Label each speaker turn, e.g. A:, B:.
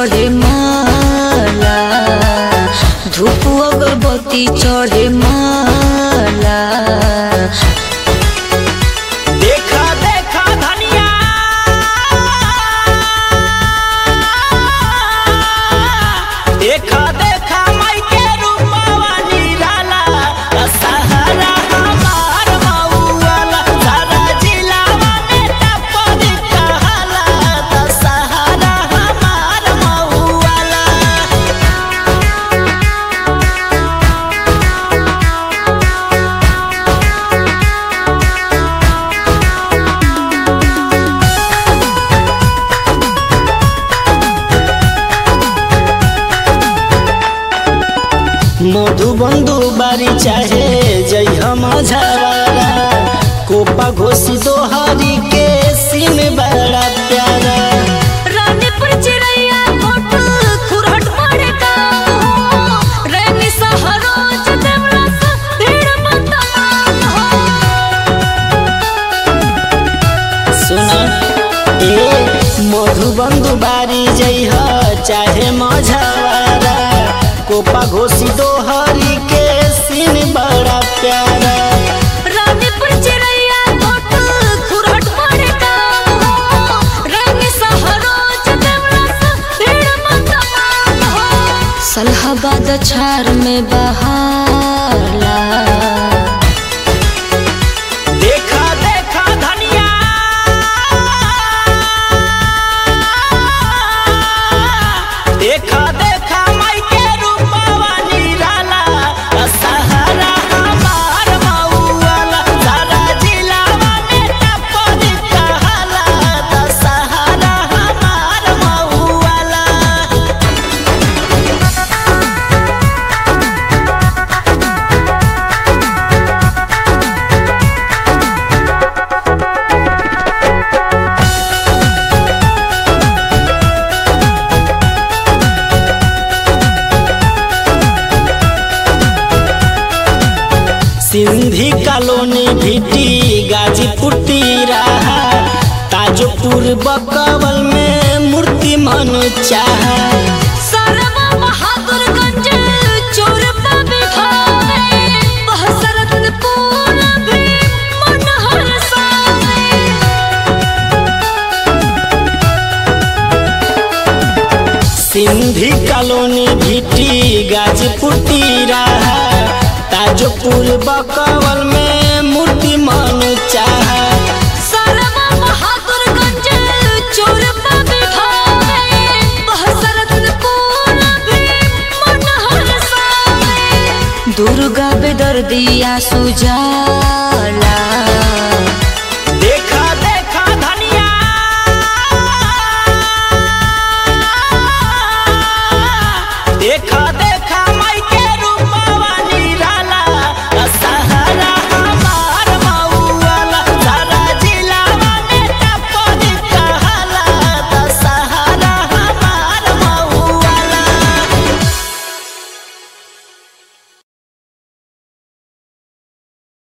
A: चढ़े माला धूप अगरबत्ती चढ़े माला
B: देखा देखा धनिया देखा देखा माई के रूपवा निराला सहारा हमार मऊआला सारा जिलावा में टपरी कहाला सहारा हमार मऊआला मधुबंधु बारी चाहे जय हम झवारा कोपा घोसी दोहरी के सीन बड़ा प्यारा
A: रानीपुर चिड़ैया कोट खुरहट पड़े का रैनी सहरोज देवला सा भीड़ मतमान हो
B: सुना ए मधुबंधु बारी जय चाहे मझवारा कोपा घोसी दोहरी के सीन बड़ा प्यारा
A: रानीपुर चिड़ैया कोट खुरहट पड़े का रैनी सहरोज देवला सा भीड़ मतमान हो सलहाबाद छार में बहाला
B: देखा देखा धनिया देखा देखा माई के रूपवा निराला सहारा हमार मऊआला सारा जिलावा में टपरी कहाला सहारा हमार मऊआला सिंधी कॉलोनी भिटी गाजीपुर रहा ताजोपुर बकवल में मूर्ति मन चाह
A: सरवा बहादुरगंज चोरपा बिठावे बहसरतपुर भी मन हरसावे
B: सिंधी कॉलोनी भिटी गाजीपुर रहा ताजोपुर बकवल में मूर्ति मन चाह
A: सरवा बहादुरगंज चोरपा बिठावे बहसरतपुर भी मन हरसावे दुर्गा बेदर्दिया सुजाला